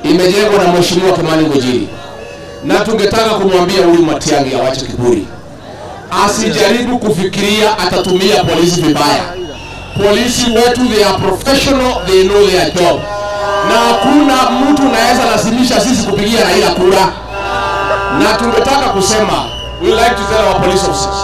imejengwa na mheshimiwa Kimani Ngojiri, na tungetaka kumwambia huyu Matiang'i awache kiburi, asijaribu kufikiria atatumia polisi vibaya. Polisi wetu they are professional, they know their job, na hakuna mtu naweza lazimisha sisi kupigia Raila kura, na tungetaka kusema we like to tell our police officers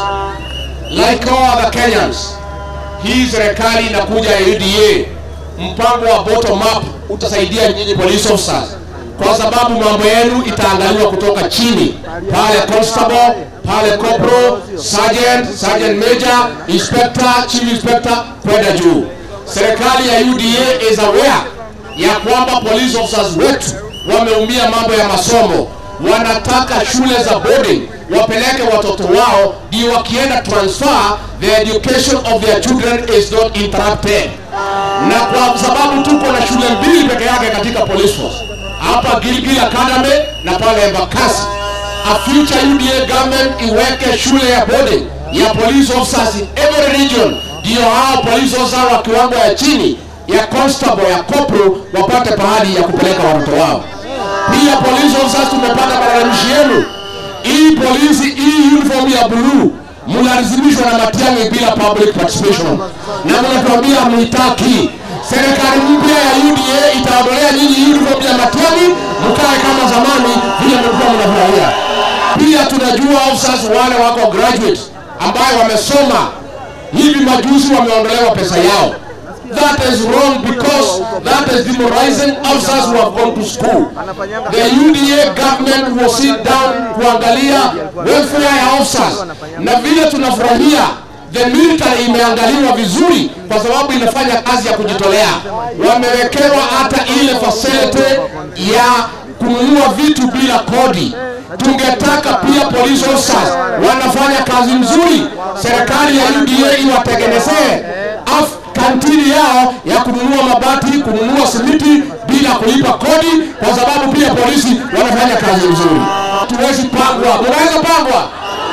like all other Kenyans, hii serikali inakuja ya UDA, mpango wa bottom up utasaidia nyinyi police officers, kwa sababu mambo yenu itaangaliwa kutoka chini, pale constable, pale corporal, sergeant, sergeant major, inspector, chief inspector kwenda juu. Serikali ya UDA is aware ya kwamba police officers wetu wameumia mambo ya masomo, wanataka shule za boarding wapeleke watoto wao ndio wakienda transfer the education of their children is not interrupted na kwa sababu tuko na shule mbili peke yake katika police force hapa Gilgil Academy na pale Embakasi a future UDA government iweke shule ya boarding ya police officers in every region ndio hao police officers wa kiwango ya chini ya constable ya corporal wapate pahali ya kupeleka watoto wao pia police officers tumepata malalamishi yenu hii polisi hii uniform ya blue mnalazimishwa na Matiang'i bila public participation, na mnatuambia mnitaki. Serikali mpya ya UDA itaondolea nyinyi uniform ya Matiang'i, mkae kama zamani vile mlikuwa mnafurahia. Pia tunajua officers wale wako graduate ambayo wamesoma hivi majuzi wameondolewa pesa yao. That is wrong because that is demoralizing officers who have gone to school. The UDA government will sit down kuangalia welfare ya officers, na vile tunafurahia the military imeangaliwa vizuri kwa sababu inafanya kazi ya kujitolea. Wamewekewa hata ile facility ya kununua vitu bila kodi. Tungetaka pia police officers wanafanya kazi nzuri, serikali ya UDA iwatengenezee af- kantini yao ya kununua mabati, kununua simiti bila kulipa kodi, kwa sababu pia polisi wanafanya kazi nzuri. Tuwezi pangwa, munaweza pangwa,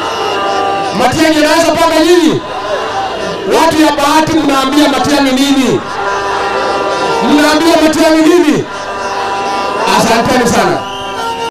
Matiang'i anaweza panga nyinyi. Watu ya bahati mnaambia Matiang'i nini? Mnaambia Matiang'i nini? Asanteni sana.